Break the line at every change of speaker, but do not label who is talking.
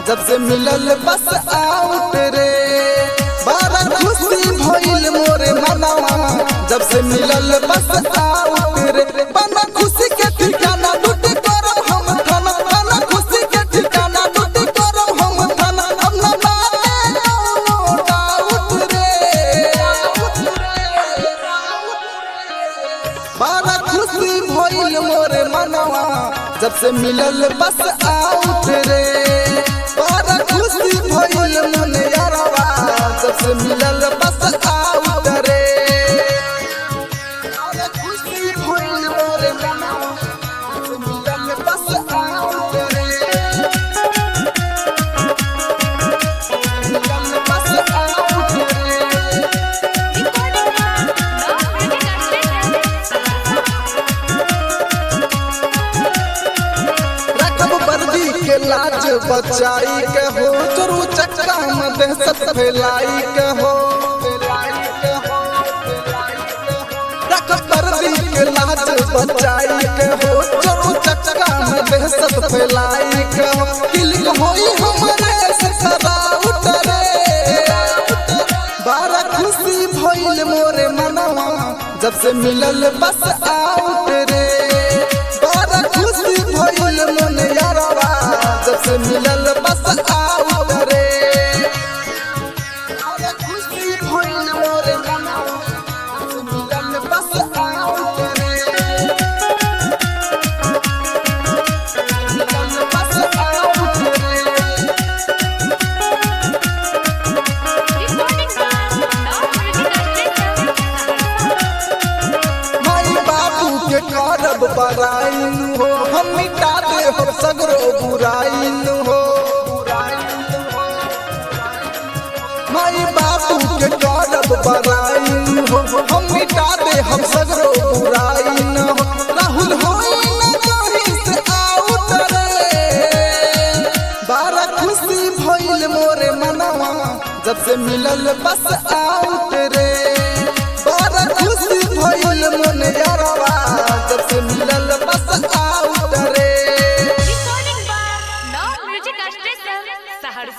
जब से मिलल बस आउट रे बड़ा खुशी भइल मोरे मनवा जब से मिलल बस आउट रे बना खुशी के ठिकाना लूट करो हम थाना बना खुशी के ठिकाना लूट करो हम थाना हम ना माने कौनो डाउट रे बड़ा खुशी भइल मोरे मनवा जब से मिलल बस आउट रे बड़ा खुशी भइल मन यारवा जब से मिलल बस आउट रे बड़ा खुशी भइल मोरे मनवा जब से मिलल बस आउट रे मिलल बस आउट रे रकम वर्दी के लाज बचाई के हो चोरू चक्का में दहशत फैलाई के हो रकम वर्दी के लाज बचाई के हो चोरू चक्का में दहशत फैलाई के हो किलिक होई हमारे से सदा उतरे बारा खुशी भइल मोरे मनवा जब से मिलल बस आउट रे बारा खुशी भइल मन यारवा जब से मिलल बस आउट रे बारा खुशी भइल मोरे मनवा जब से मिलल बस आउट रे मिलल बस आउट रे माई बाबू के करब बराइन हो हम मिटा दे हो सगरो बुराइन हो माई बाबू के करब बराइन हो हम मिटा दे हम सगरो बुराइन हो राहुल होई न जोही से आउट रे बारा खुशी भइल मोरे मनवा जब से मिलल बस आउट